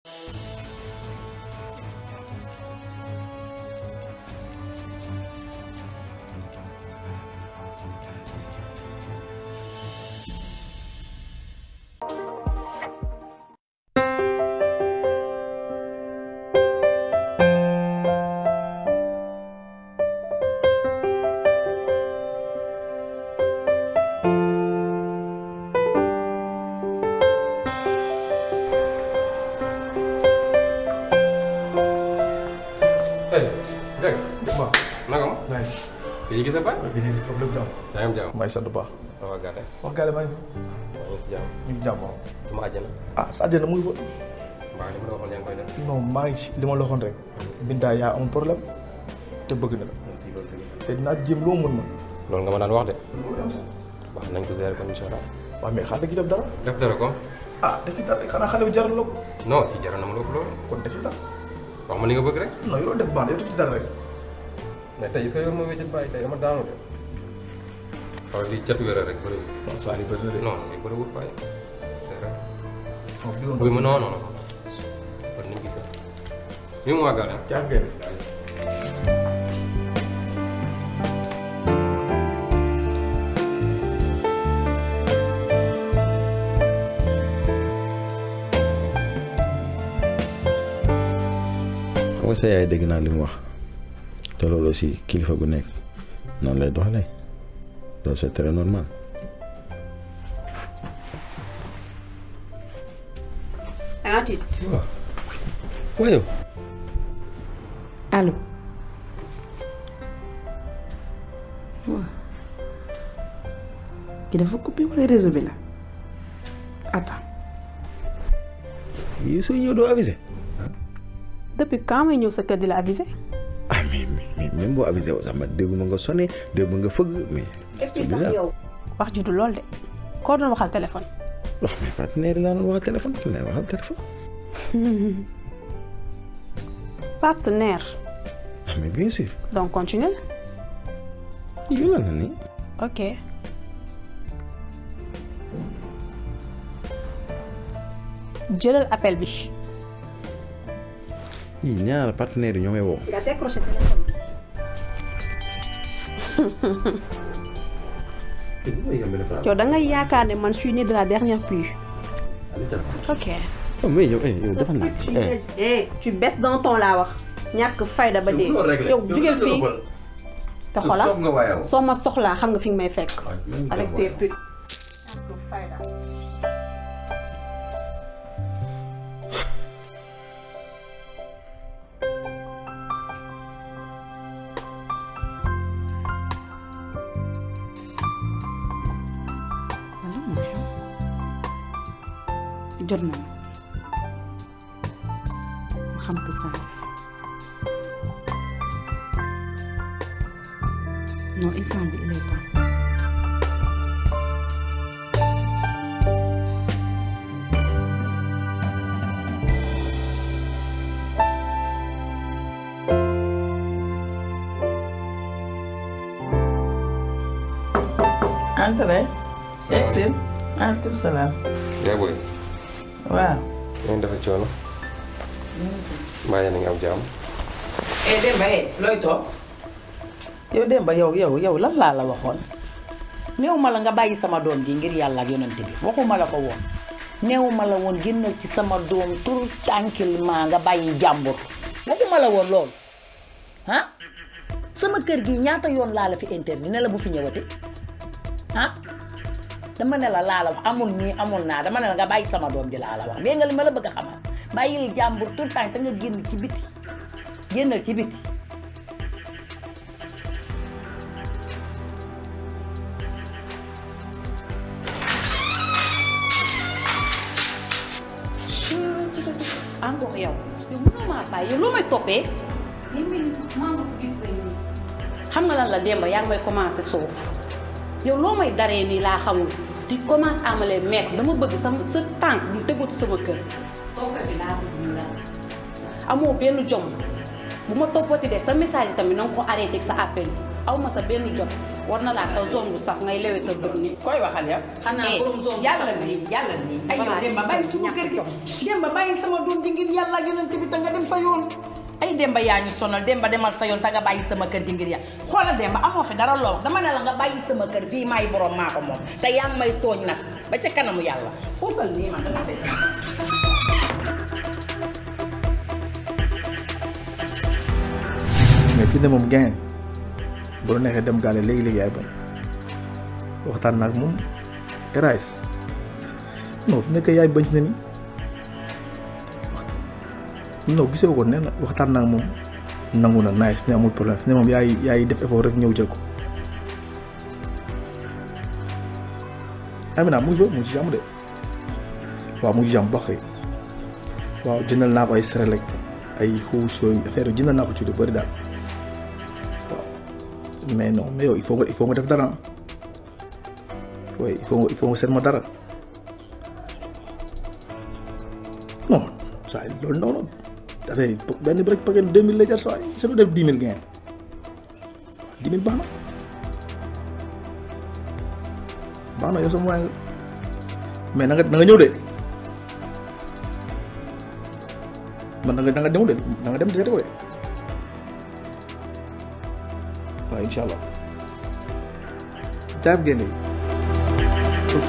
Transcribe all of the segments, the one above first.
hey Dex. waaw. naka ma. nice. kii gis nga ba. bi ñu si problème jàmm. yaa ngi am jàmm. maa ngi sant bu baax. waaw gàdde. wax gàlle maa ngi maa ngi si jàmm. ñu ngi jàmm waaw. sama àjjana. ah sa àjjana mu ngi fa. mbaa li ma la waxoon yaa ngi koy def. non maa ngi ci li ma la waxoon rek. Binta yaa am problème te bëgg na la. si loolu tamit. te dinaa jéem loo mën ma. loolu nga ma daan wax de. wax nañ ko gérer kon incha allah. waaw mais xaaral da ci def dara. def dara ko. ah da ci dara xanaa xale bi jaral la ko. non si jaral na ma lépp loolu. kon da ci dara. wax ma li nga bëgg rek. non yow def baax na yow def ci dara rek. mais tey est-ce que yor ma wéccet bàyyi tey dama daanu de. waaw lii catu wéral rek bëriwul. non saa yi bëri na de. non lii bëriwul bàyyi. c'est vrai. non bi woon buy ma non non non. kon ni mu gisee. nii mu wàggal ah. caa ngeen. xam nga sa yaay dégg naa li mu wax te loolu aussi kilifa gu nekk noonu lay doxalee loolu c'est très normal. dangaa tiit waaw waaye yow allo waaw ki dafa coupé wala réseau bi la attends yi soo ñëw doo avisé depuis quand may ñëw sa kër di la avisé ah mais mais même boo avisé wu sax ma dégguma nga sonné dégguma nga fëgg mais. c'est bizarre yow wax ji du lool de koo doon waxal téléphone wax mais partenaire yi laa doon waxal téléphone kan lay waxal téléphone. partenaire ah mais bien sûr donc continue yow la na ni ok jëlal appel bi yii ñaar partenaire yi ñoo may woo. nga décroché téléphone yow da ngay yaakaar ne man suis né de la dernière pluie ok oh mais yow eh yow defal naa tu eh tu baisses dans ton laa wax ñàkk fayda ba dee yow jugeel fii te xola soo ma soxlaa xam nga fi nga may fekk avec tes putes ñàkk fayda wala moo xew jot na ma xam que ça non instant bi il est temps Entrez. Exil. Aleykum salaam. yaa booy. waaw. ngeen dafa coono. mbaa yéen a ngi am jàmm. eh Demba eh looy toog. yow Demba yow yow yow lan laa la waxoon. néew ma la nga bàyyi sama doom ji ngir yàlla ak yonent bi waxuma la ko woon. néew ma la woon génnal ci sama doom tout tranquillement nga bàyyi jàmbur. waxuma la woon loolu. ah sama kër gi ñaata yoon laa la fi interdit ne la bu fi ñëwati ah dama ne la laa la wax amul nii amul naa dama ne la nga bàyyi sama doom ji laa la wax dégg nga li ma la bëgg a xamal bàyyil jàmbur tout le temps te nga génn ci biti génnal ci biti encore yow yow mënoo maa bàyyi yow loo may toppee li mel maa ngi gis ko nii xam nga lan la Demba yaa ngi may commencé suuf yow loo may daree nii laa xamul di commence à me les mettre dama bëgg sama sa tànk bu tegatu sama kër tooka bi laa bëgg ñu la amoo benn jom bu ma toppati de sa message yi tamit na nga ko arrêté ak sa appel yi aw ma sa benn jom war na laa sa zone bu saf ngay lewetal bët ni koy waxal yow. xanaa borom zone bu yàlla saf bi yàlla bi ay yow Voilà, Demba bàyyi suñu ñàkk kër gi jom. Demba bàyyi sama doom ji ngir yàlla ak yonent bi te nga dem sa yoon ay Demba yaa ñu sonal Demba demal sa yoon te nga bàyyi sama kër gi ngir yàlla xoolal Demba amoo fi dara loo wax dama ne la nga bàyyi sama kër fii maay borom maa ko moom te yaa ngi may tooñ nag ba ca kanamu yàlla xuusal nii man dama fay mais fi ne moom gain bu la neexee dem gaale léegi léegi yaay bañ waxtaan naa ak moom Eraïs non fu nekkee yaay bañ ci ne ni non gisee ko nee na waxtaan naa ak moom nangu na nice fi ne amul problème fi ne moom yaay yaay def effort rek ñëw jël ko. Amina mu ngi fi mu ngi ci jàmm de waaw mu ngi ci jàmm baax kay waaw jëndal naa ko ay serelek ay xuus yooyu affaire yi jëndal naa ko ci lu bëri daal. mais non mais yow il faut nga il faut nga def dara oui il faut nga il faut nga seet ma dara non saa yi loolu ndaw na affaire yi benn bi rek paquet deux mille lay jar saa yi c'est def dix mille gain dix mille baax na baax na yow sama waay nga mais na nga na nga ñëw de man na nga na nga ñëw de na nga dem seeti ko de. waaw incha allah jaaf génne ok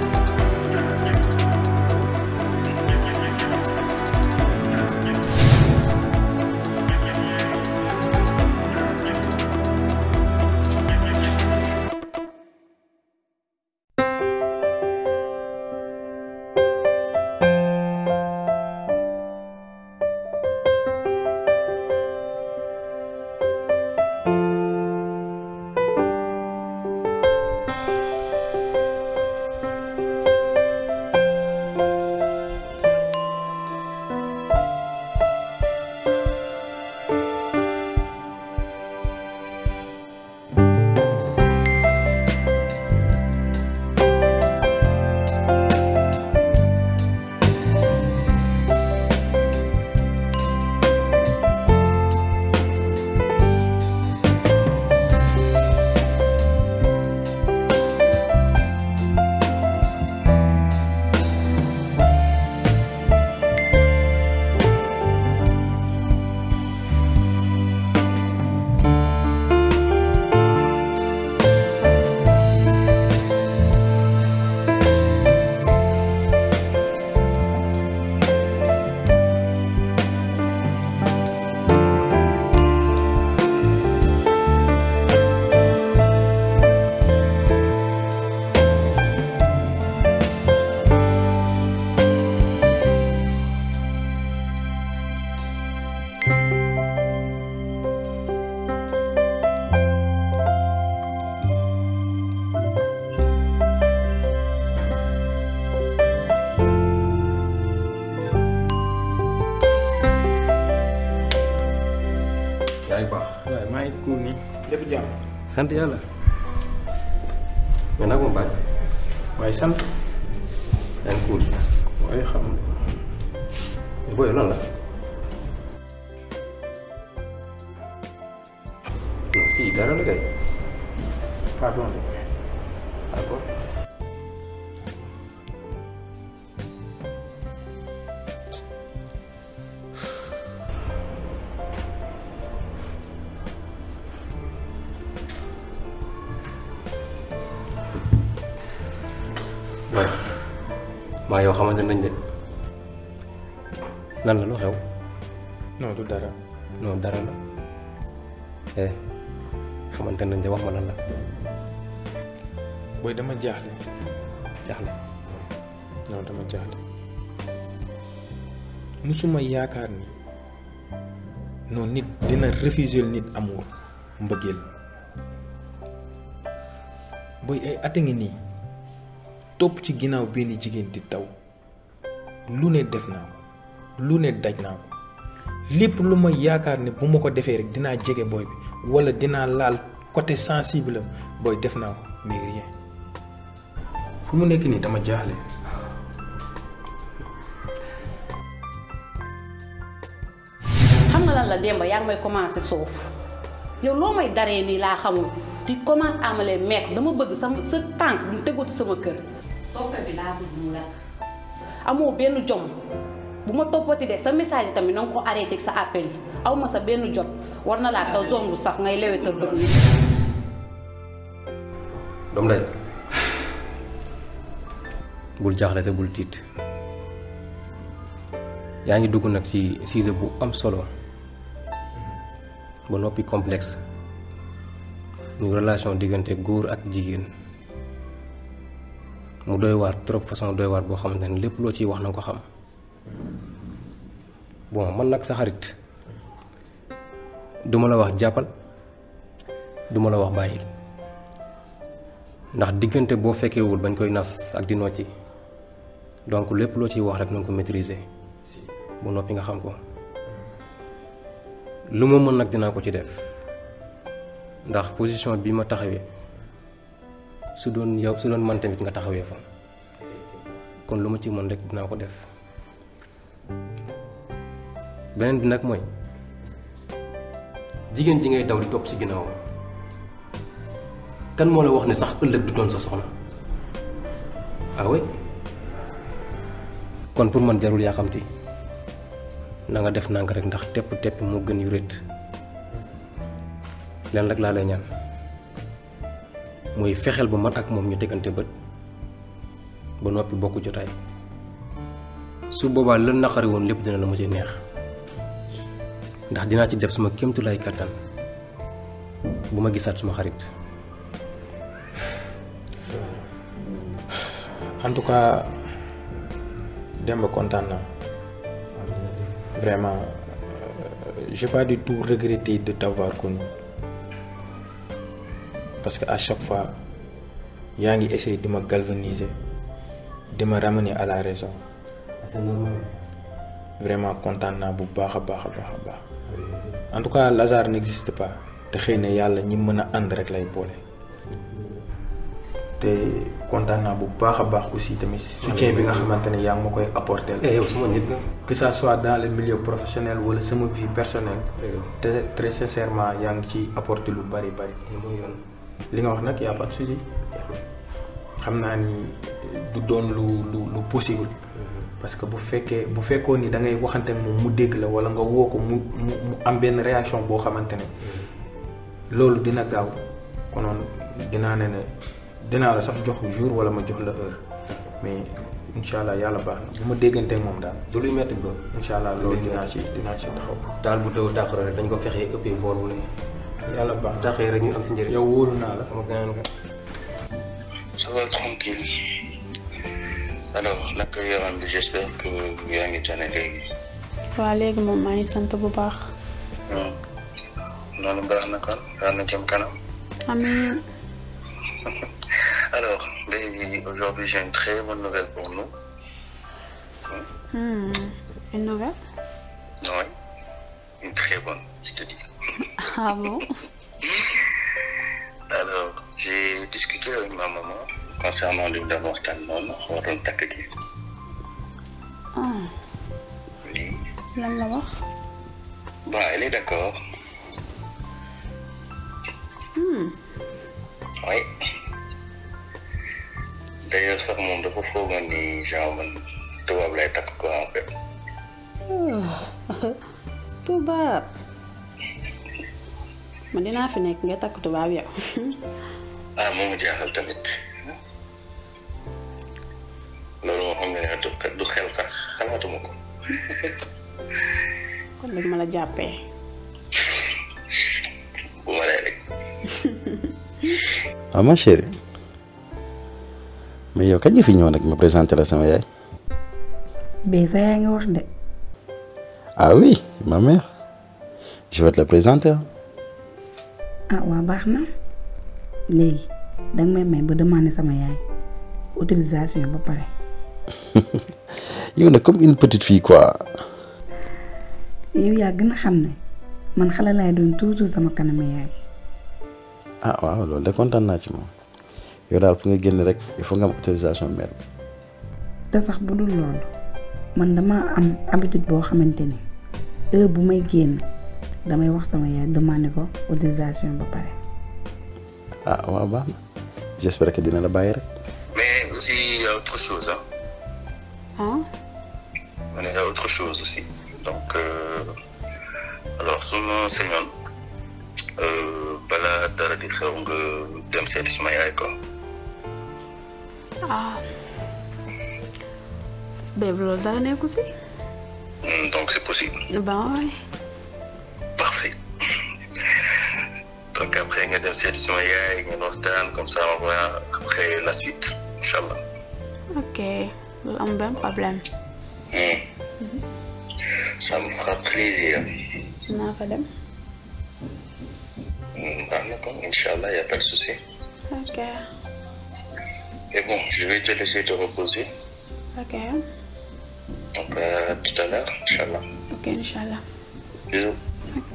yaa ngi baax. waaye maa ngi cool nii lépp jàmm sant yàlla. mais nag moom bàyyi. waaye sant yaa ngi cool. waaye xam mais booy lan la. non si dara la kay. pardon de d'accord. waaye maa yow xamante nañ de lan la lu xew non du dara non dara la eh xamante nañ de wax ma lan la booy dama jaaxle jaaxle non dama jaaxle musuma yaakaar ni non nit dina refuser nit amour mbëggeel booy ay at a ngi nii topp ci ginnaaw benn jigéen di daw lu ne def naa ko lu ne daj naa ko lépp lu ma yaakaar ne bu ma ko defee rek dinaa jege booy bi walla dinaa laal côté sensible am booy def naa ko mais rien fu mu nekk nii dama jaaxle xam nga lan la Demba yaa ngi may commencé soof yow loo may daree nii laa xamul tu commences à me les mettre dama bëgg sama sa tànk mu tegatu sama kër. toppe bi laa bëgg mu lakk amoo benn jom bu ma toppati de sa message yi tamit na nga ko arrêté ak sa appel yi aw ma sa benn jot war na laa sa zone bu saf ngay lewetal bët ni doom day bul jaaxle te bul tiit yaa ngi dugg nag ci sujet bu am solo ba noppi complexe muy relation diggante góor ak jigéen mu doy waar trop façon doy waar boo xamante ne lépp loo ciy wax na nga ko xam bon man nag sa xarit duma la wax jàppal duma la wax bàyyil ndax diggante boo fekkewul bañ koy nas ak di nocci donc lépp loo ciy wax rek na nga ko maîtriser bu noppi nga xam ko lu ma mën nag dinaa ko ci def ndax position bi ma taxawee su doon yow su doon man tamit nga taxawee fa kon lu ma ci mën rek dinaa ko def beneen bi nag mooy jigéen ji ngay daw di topp ci ginnaaw kan moo la wax ne sax ëllëg du doon sa soxna ah oui kon pour man jarul yaaxamti na nga def nanga rek ndax tepp tepp moo gën yu rët leen rek laa lay ñaan muy fexeel ba man ak moom ñu tegante bët ba noppi bokk jotaay su boobaa la naqari woon lépp dina la mu ci neex ndax dinaa ci def suma kéemtulaay kattan bu ma gisaat suma xarit en tout cas Demba kontaan naa vraiment euh, j'ai pas du tout regretté de t'avoir connu parce que à chaque fois yaa ngi essayer di ma galvaniser di ma ramener à la raison vraiment kontaan naa bu baax a baax a baax a baax en tout cas Lazare n'existe pas te xëy na yàlla ñi mën a ànd rek lay boole te kontaan naa bu baax a baax aussi tamit soutien bi nga xamante ne yaa ngi ma koy apporter eh yow suma nit nga que ça soit dans le milieu professionnel wala sama vie personnelle te très sincèrement yaa ngi ci apporter lu bari bari mooy yoon li nga wax nag y a pas de souci xam naa ni du doon lu lu lu possible parce que bu fekkee bu fekkoon ni da ngay waxante ak moom mu dégg la wala nga woo ko mu mu mu am benn réaction boo xamante ne loolu dina gaaw konoon dinaa ne ne dinaa la sax jox jour wala ma jox la heure mais incha allah yàlla baax na bu ma déggante ak moom daal du luy metti bro incha allah loolu dinaa ci dinaa ci taxaw daal bu taw tàqaro rek dañ ko fexee ëppee boor bu ne yàlla baax na taxee rek ñu am si njëriñ yow wóolu naa la sama gaañ nga Ça va tranquille. Alors, naka yaram bi j'espère que yaa ngi tane léegi. waa léegi moom maa ngi sant bu baax Hmm. noonu baax na kon baax na jëm kanam. amiin Alors, baby, aujourd'hui j'ai une très bonne nouvelle pour nous. Hmm, une nouvelle Oui, une très bonne, je te dis. ah bon Alors, j'ai discuté avec ma maman concernant li mu doon waxtaan noonu waroon takk gi. ah Oui. lan la wax Bon, elle est d'accord. Hmm, Oui. D'ailleurs, sax moom dafa foogoon ni genre man tubaab lay takk quoi en fait. tubaab man dinaa fi nekk nga takk tubaab yow ah moomu jaaxal tamit loolu moo xam ne ne du du xel sax xalaatuma ko kon dañ ma la jàppee bu ma ree rek ah ma chérie mais yow kañ nga fi ñëw nag ma présenté la sama yaay bee sa yaa ngi wax de ah oui ma mère je vais te la présenter hein. ah waa baax na léegi danga may may ba demander sama yaay autorisation ba pare yow nag comme une petite fille quoi yow yaa gën a xam ne man xale laay doon toujours sama kanam yaay ah waaw loolu de kontaan naa ci moom yow daal fu nga génn rek il faut nga am autorisation mère te sax bu dul loolu man dama am habitude boo xamante ni heure bu may génn damay wax sama yaay demander ko autorisation ba pare ah waaw baax na j'espère que dina la bàyyi rek. Mais aussi, il y a autre chose. Hein. ah Il y a autre chose aussi. Donc, euh, alors, su ma sañoon euh, balaa dara di xew nga dem seeti suma yaay quoi. ah bébé loolu dara nekku si Hmm, Donc, c'est possible. ben ouais Parfait. Donc, après, nga dem seeti suma yaay ngeen waxtaan comme ça on voit après la suite. Inch'Allah. ok loolu am benn problème Hmm. Ça me fera plaisir. naa fa dem Hmm, baax na kon, Inch'Allah, il n'y a pas de souci. ok Et bon, je vais te laisser te reposer. ok Donc, à tout à l'heure, Inch'Allah. ok inchallah Bisous. ok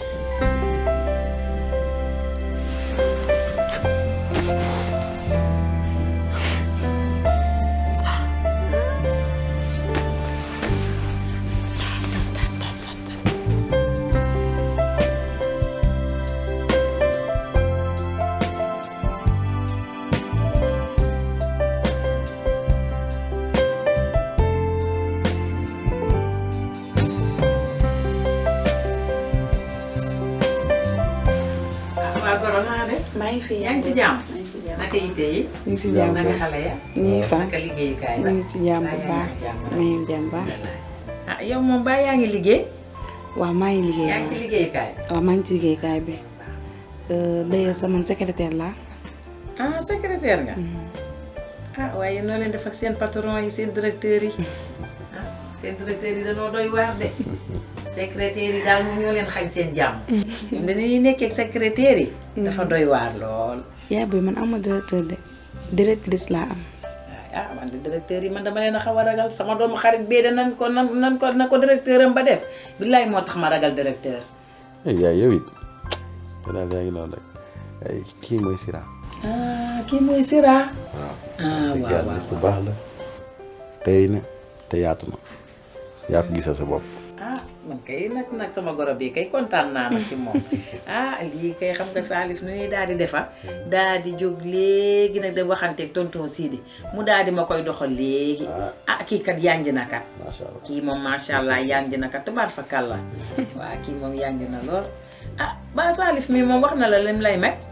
waa Goro naa de. maa ngi fi yaa ngi si jàmm. maa ngi si jàmm naka yitte yi. ñu ngi si jàmm naka xale ya. ñu ngi fa naka liggéeyukaay ñu ba. ngi si jàmm bu baax maa ngi jàmm baax ah yow moom ba yaa ngi liggéey. waaw maa ngi liggéey yaa ngi si liggéeyukaay. waaw maa ngi ci liggéeykaay bi d'ailleurs sama secrétaire laa ah secrétaire nga. ah waaye noo leen def ak seen patron yi seen directeur yi. ah seen directeur yi dañoo doy waar de. secrétaire yi daal ñu ñoo leen xañ seen jàmm. ñoom dañuy nekkee ak secrétaire yi. dafa doy waar lool. yaay booy man ama directeur de directrice laa am ah man de directeur yi man dama leen a xaw a ragal sama doomu xarit bee de nan ko nan nan ko na ko directeur am ba def billaay moo tax ma ragal directeur. ay yaay yow it daal yaa ngi noonu rek ay kii mooy Sira. ah kii mooy Sira. waaw. ah te waaw gàll waaw nit ku baax la tey na te yaatu na yaa ko gisal sa bopp. ah man kay nag nag sama goro bi kay kontaan naa nag ci moom ah lii kay xam nga Salif nu ñuy daal di defa daal di jóg léegi nag dem waxanteeg tonton Sidi mu daal di ma koy doxal léegi ah kii kat yanj na kat macha allah kii moom macha allah yanj na kat tubaar fa kàlla waa kii moom yanj na lool ah ba Salif mi moom wax na la lim lay meg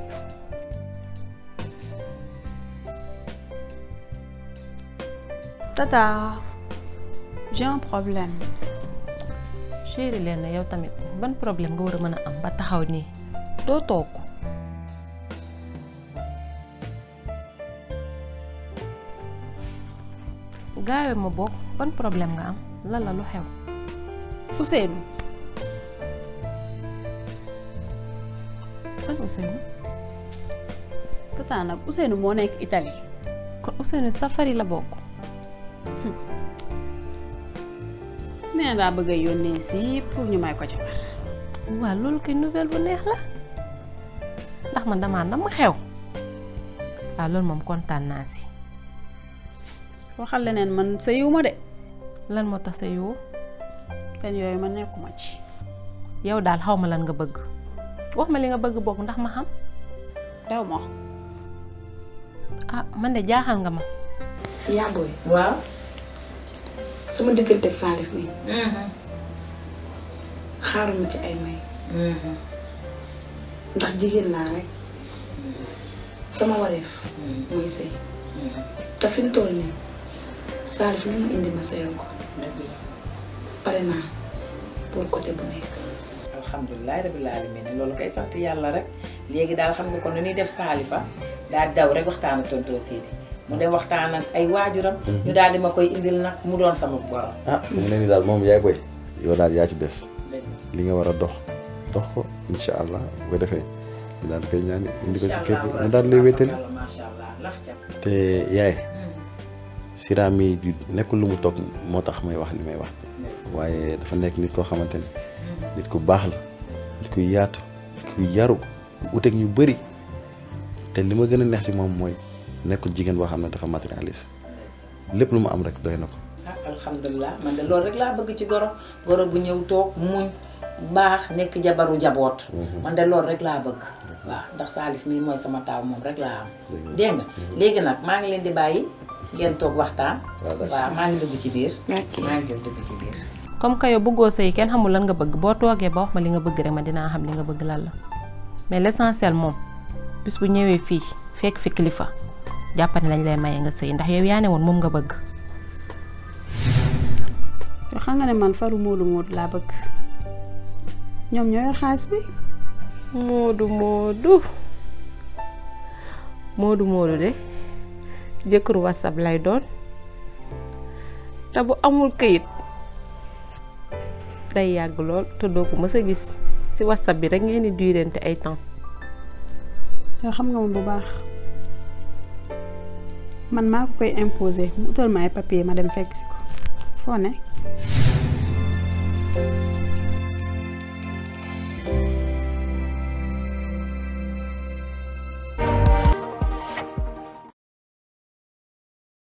Tata, j'ai un problème. chéri leen na yow tamit ban problème nga war a mën a am ba taxaw nii doo toog gaawe ma bokk ban problème nga am lan la lu xew Ousseynou, ban Ousseynou tata nag Ousseynou moo nekk Italie. kon Ousseynou safari la bokk nee na daa bëgg a yónnee si pour ñu may ko jabar. waa loolu koy nouvelle bu neex la ndax man damaa nam xew waaw loolu moom kontaan naa si waxal leneen man sëyiwuma de. lan moo tax sa yow seen yooyu ma nekkuma ci. yow daal xaw ma lan nga bëgg wax ma li nga bëgg bokk ndax ma xam dew ma. ah man de jaaxal nga ma yaa booy waaw sama diggante ak Salif mi xaaruma ci ay may ndax jigéen laa rek sama wareef muy sëy te fi mu toll nii Salif lu mu indi ma sëyal ko pare naa pour côté bu nekk alhamdulilah rabil alamin loolu kay sant yàlla rek léegi daal xam nga ko nu ñuy def saalifa daal daw rek waxtaan ak tonton Sidi mu dem waxtaan ak ay waajuram ñu daal di ma koy indil nag mu doon sama borom ah fu mu ne nii daal moom yaay boy yow daal yaa ci des li nga war a dox dox ko incha allah bu ko defee ñu daal di koy ñaan indi ko ci kër gi mu daal di lay wéttali macha allah laf ca te yaay Sira mi du nekkul lu mu toog moo tax may wax li may wax waaye dafa nekk nit koo xamante ni nit ku baax la nit ku yaatu nit ku yaru ku uteeg ñu bëri te li ma gën a neex ci moom mooy nekkul jigéen boo xam ne dafa matérialiste lépp lu mu am rek doy na ko. ah alhamdulilah man de loolu rek laa bëgg ci goro goro bu ñëw toog muñ baax nekk jabaru jaboot man de loolu rek laa bëgg waaw ndax Salif mii mooy sama taaw moom rek laa am dégg nga léegi nag maa ngi leen di bàyyi ngeen toog waxtaan waaw maa ngi dugg ci biir maa ngi dugg ci biir comme que yow bëggoo sëy kenn xamul lan nga bëgg boo toogee ba wax ma li nga bëgg rek ma dinaa xam li nga bëgg lan la mais l'essentiel moom bis bu ñëwee fii fekk fi kilifa jàppane lañ lay maye nga sëy ndax yow yaa ne woon moom nga bëgg yoo xam nga ne man faru moodu moodu laa bëgg ñoom ñoo yor xaalis bi moodu moodu moodu moodu de jëkkëru whatsapp lay doon te bu amul këyit day yàgg lool te doo ko mës a gis ci whatsapp bi rek ngeen di durante ay temps yoo xam nga ma bu baax man maa ko koy imposer mu utal ma ay papier ma dem fekk si ko foo ne